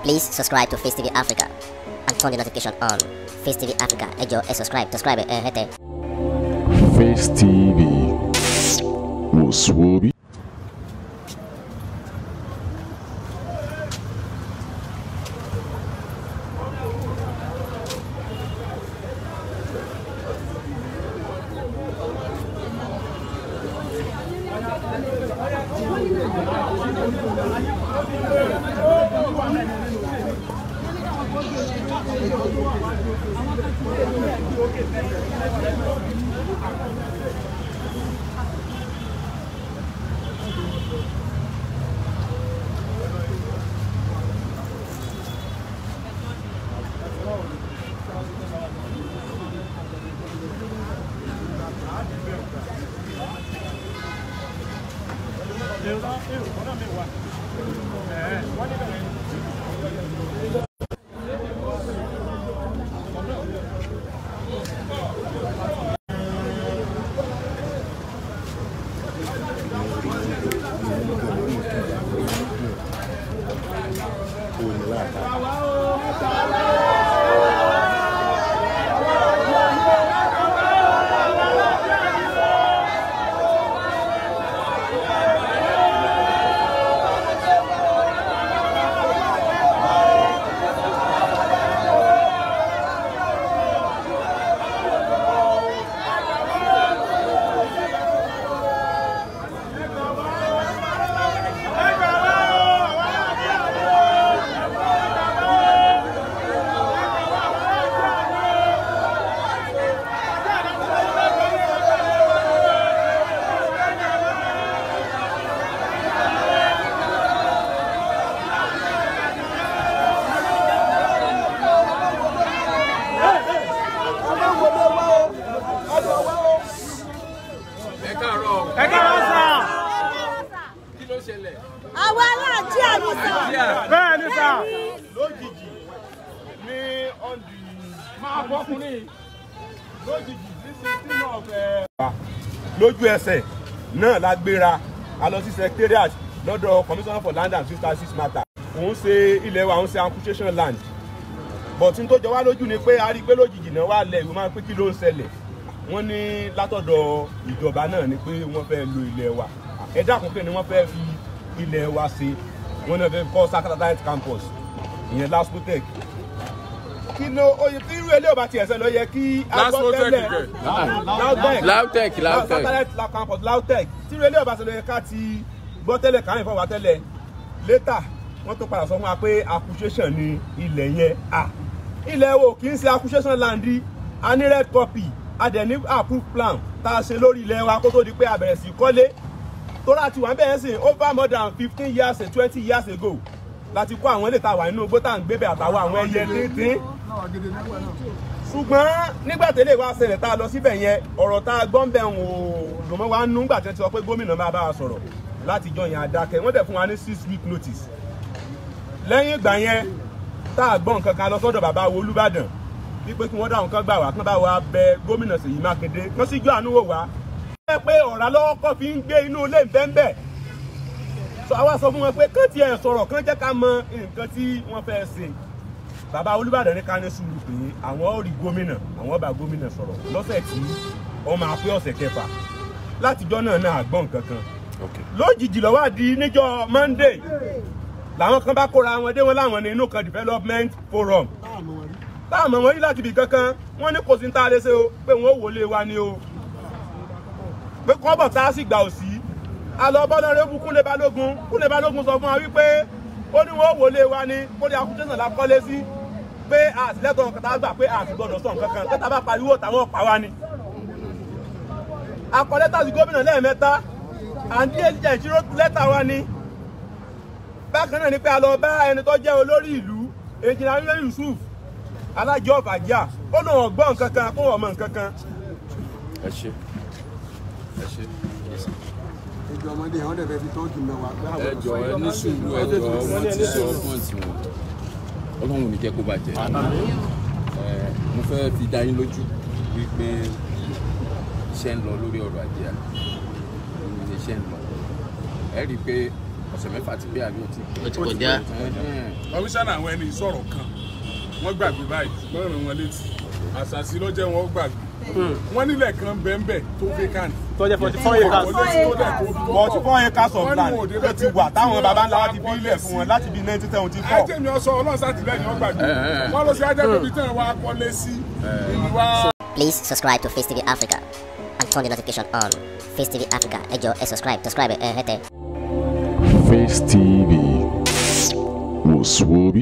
Please subscribe to Face TV Africa and turn the notification on. Face TV Africa, ẹ jọ̀ọ́ ẹ subscribe, subscribe ẹ hẹ́tẹ̀. Face TV wò sùn orí. ẹ káàárọ̀ ẹ káàárọ̀ sà. kí ló ṣẹlẹ̀. àwa aláàjì àyíṣà. bẹ́ẹ̀ ni sà. lójijì ní ọ̀ndì máa bọ́kùnrin. lójijì ní sixteen of ẹ̀. lójú ẹsẹ̀ náà la gbéra a lọ sí secretariat lọ́dọ̀ commissioner for land and sister six matter òun ṣe ilẹ̀ wa òun ṣe amputation land but n tó jọ wá lójú ni pé a rí i pé lójijì náà wà lẹ̀ ìwé máa ń pé kí ló ń ṣẹlẹ̀ wọ́n ní látọ̀dọ̀ ìjọba náà ni pé wọ́n fẹ́ lo ilẹ̀ wa ẹ dákun pé ni wọ́n fẹ́ fi ilẹ̀ wa ṣe wọ́n náà fẹ́ kọ́ satellite campus ìyẹn laspotec kí ló oye tí irú ilé ọba tiẹ̀ sẹ́ lọ yẹ kí Laspotec agbọ́tẹ́lẹ̀ kẹ̀. lautech lautech lautech satellite la campus lautech tí irú ilé ọba sẹ́ lọ yẹ ká ti gbọ́ tẹ́lẹ̀ káyìn fọwọ́ tẹ́lẹ̀ later wọ́n tó padà sọ fún wa pé accusation ni ilẹ̀ yẹn à ilẹ̀ wo kì í ṣe accusation land rí a ní red copy a dẹ̀ ní approved plan tá a ṣe lórí ilẹ̀ wa kó tó di pé a bẹ̀rẹ̀ sí í kọ́lé tóra ti wà ń bẹ̀rẹ̀ sìn over more than fifteen years and twenty years ago láti kó àwọn ilé tá a wà nínú igbó tá à ń gbé bẹ̀ àtàwọn àwọn ẹyẹ díndín ṣùgbọ́n nígbà tẹ́lẹ̀ wá ṣẹlẹ̀ tá a lọ síbẹ̀ yẹn ọ̀rọ̀ tá a gbọ́ ń bẹ̀ ń wò dùn mọ́ wa nú nígbà tí wọ́n ti sọ pé gómìnà máa bá wa sọ̀rọ̀ láti jọ yẹn adákẹ́ wọ́n dẹ̀ fún wa ní six week notice lẹ́yìn ìgbà yẹn tá a gbọ́ nǹkan kan lọ sọ́dọ̀ bàbá wo olúbàdàn wípé kí wọ́n dá nǹkan gbà wá kán bá wa bẹ gómìnà Ṣèyí Mákindé kán síjú àánú wò wá. ẹ pé ọ̀rá lọ́wọ́ kọ́ fi ń gbé inú ilé bẹ́ńbẹ́ sọ àwa sọ fún wọn pé kán tiẹ̀ sọ̀rọ̀ kán jẹ́ ká mọ nǹkan tí wọ́n fẹ́ ṣe bàbá olúbàdàn ní ká ní sùúrù pé àwọn ò rí gómìnà àwọn bá gómìnà sọ̀rọ̀ lọ́sẹ̀ tí wọ́n máa pé ọ̀sẹ̀ kẹfà látijọ́ náà náà àgbọ̀n kankan lójijì ló wá di níjọ́ Monday làwọn kan bá kóra wọn dé wọn láwọn ní inú kan development forum táàmù wọn rí láti ibì kankan wọn ní kò sí ní tá a lè ṣe o pé wọn ò wọlé wa ni o pé kọ́bọ̀ tá a sì gbà ò sí alọ́bọ́lọ́rẹ́bù kúnlé balógun kúnlé balógun sọ fún wa wípé ó ní wọn ò wọlé wa ni kó ní akúntẹ́sán la kọ́lé sí pé àtìlẹ́tọ̀ kàtà gbà pé àti gbọdọ̀ sọ nǹkan kan tẹ́tà bá pariwo táwọn pa wá ni. akọ lẹ́tà sí gómìnà lẹ́ẹ̀mẹ́ta àǹtí ẹ̀jẹ̀ ìṣirò lẹ́tà wa ni bákan náà ni pé a lọ bá ẹni tó jẹ́ olórí ìlú èjìnlá nílẹ̀ Yusuf alájọ ọ̀fàjà ó lóun ọ̀gbọ́n nǹkan kan kó wọ́n mọ nǹkan kan. ẹ ṣe ẹ ṣe ẹjọ ọmọdé yẹn wọn dẹ fẹẹ fi tọ́jú mẹwàá pé àwọn ẹ jọ ẹ ní sùúrù ẹ jọ wọn ti sọ pọ́ǹtì wọn ọlọ́run ò ní jẹ́ kó bàjẹ́ ẹ mo fẹ́ fi dá yín lójú wípé iṣẹ́ ń lọ lórí ọ̀rọ̀ ajé àná iṣẹ́ ń lọ ẹ rí i pé ọ̀sẹ̀ mẹ́fà ti pé àbí ó ti ó ti kọjá kọmíṣánná àwọn ẹni ìsọ̀rọ̀ kan wọ́n gbàgbé báyìí wọ́n ràn wọ́n létí àṣàṣì ló jẹ́ wọn gbàgbé wọ́n nílẹ̀ kan bẹ́ẹ̀nbẹ́ tó vacant tọ́jẹ́ forty four acres forty four acres of land ló ti wà táwọn baba ńlá wa ti bí ilẹ̀ fún wọn láti bí nineteen seventy four. ajé mi ọsọ ọlọ́run sátìlẹ́yìn wọn gbàgbé wọ́n lọ sí ajé bíbí tẹ̀ wá kọ́lé sí ìlú wa. Please subscribe to Face TV Africa and turn the notification on. Face TV Africa, ẹ jọ̀ọ́ ẹ subscribe, subscribe ẹ hẹ́tẹ̀. Face TV was Swoby.